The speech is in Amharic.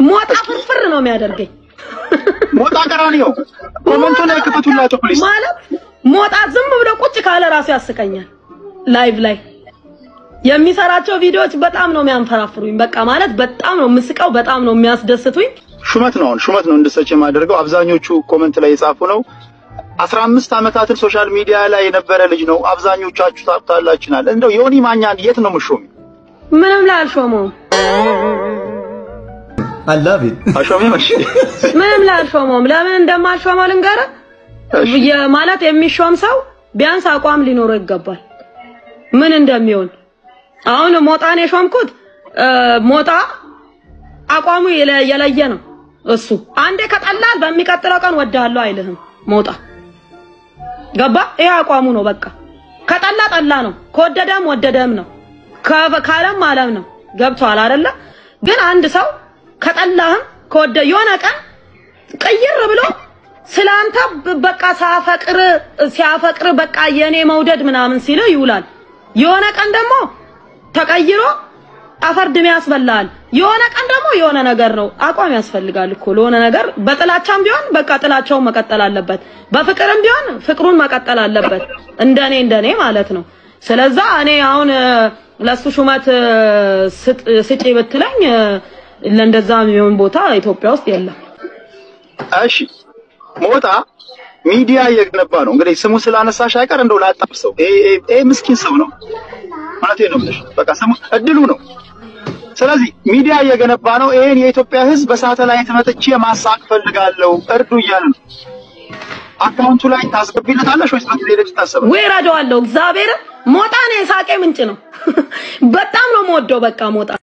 ሞጣ ፍርፍር ነው የሚያደርገኝ ሞጣ ቀራኒዮ ኮመንቱ ላይ ክፈቱላቸው ፕሊዝ። ማለት ሞጣ ዝም ብሎ ቁጭ ካለ ራሱ ያስቀኛል። ላይቭ ላይ የሚሰራቸው ቪዲዮዎች በጣም ነው የሚያንፈራፍሩኝ። በቃ ማለት በጣም ነው የምስቀው፣ በጣም ነው የሚያስደስቱኝ። ሹመት ነው አሁን ሹመት ነው እንድሰጭ የማደርገው። አብዛኞቹ ኮመንት ላይ የጻፉ ነው። አስራ አምስት ዓመታትን ሶሻል ሚዲያ ላይ የነበረ ልጅ ነው። አብዛኞቻችሁ ታውቁታላችኋል። እንደው ዮኒ ማኛን የት ነው የምሾሚ? ምንም ላይ አልሾመውም፣ I love it. አሾሚ መሽ ምንም ላይ አልሾመውም። ለምን እንደማልሾመው ልንገርህ። የ- ማለት የሚሾም ሰው ቢያንስ አቋም ሊኖረው ይገባል። ምን እንደሚሆን አሁን ሞጣን የሾምኩት እ፣ ሞጣ አቋሙ የለ- የለየ ነው። እሱ አንዴ ከጠላል በሚቀጥለው ቀን ወድሃለሁ አይልህም። ሞጣ ገባ? ይሄ አቋሙ ነው። በቃ ከጠላ ጠላ ነው፣ ከወደደም ወደደም ነው፣ ከ- ካለም አለም ነው። ገብቶሃል አይደለ? ግን አንድ ሰው ከጠላህም ከወደ የሆነ ቀን ቅይር ብሎ ስላንተ ብ- በቃ ሳፈቅር ሲያፈቅር በቃ የኔ መውደድ ምናምን ሲል ይውላል። የሆነ ቀን ደግሞ ተቀይሮ አፈር ድሜ ያስበላል። የሆነ ቀን ደግሞ የሆነ ነገር ነው። አቋም ያስፈልጋል እኮ ለሆነ ነገር። በጥላቻም ቢሆን በቃ ጥላቻውን መቀጠል አለበት፣ በፍቅርም ቢሆን ፍቅሩን መቀጠል አለበት። እንደኔ እንደኔ ማለት ነው። ስለዛ እኔ አሁን እ፣ ለሱ ሹመት እ፣ ስጥ- ስጪ ብትለኝ እ፣ ለእንደዛ የሚሆን ቦታ ኢትዮጵያ ውስጥ የለም። እሺ ሞጣ ሚዲያ እየገነባ ነው። እንግዲህ ስሙ ስላነሳሽ አይቀር እንደው ላጣብሰው። ይሄ ይሄ- ይሄ ምስኪን ሰው ነው ማለት ነው ብለሽ በቃ ስሙ እድሉ ነው። ስለዚህ ሚዲያ እየገነባ ነው። ይሄን የኢትዮጵያ ሕዝብ በሳተላይት መጥቼ ማሳቅ ፈልጋለሁ እርዱ እያለ ነው። አካውንቱ ላይ ታስገቢለታለሽ ወይስ በቴሌ ታሰበ? ወይ እረዳዋለሁ። እግዚአብሔር ሞጣ ነው የሳቄ ምንጭ ነው። በጣም ነው የምወደው። በቃ ሞጣ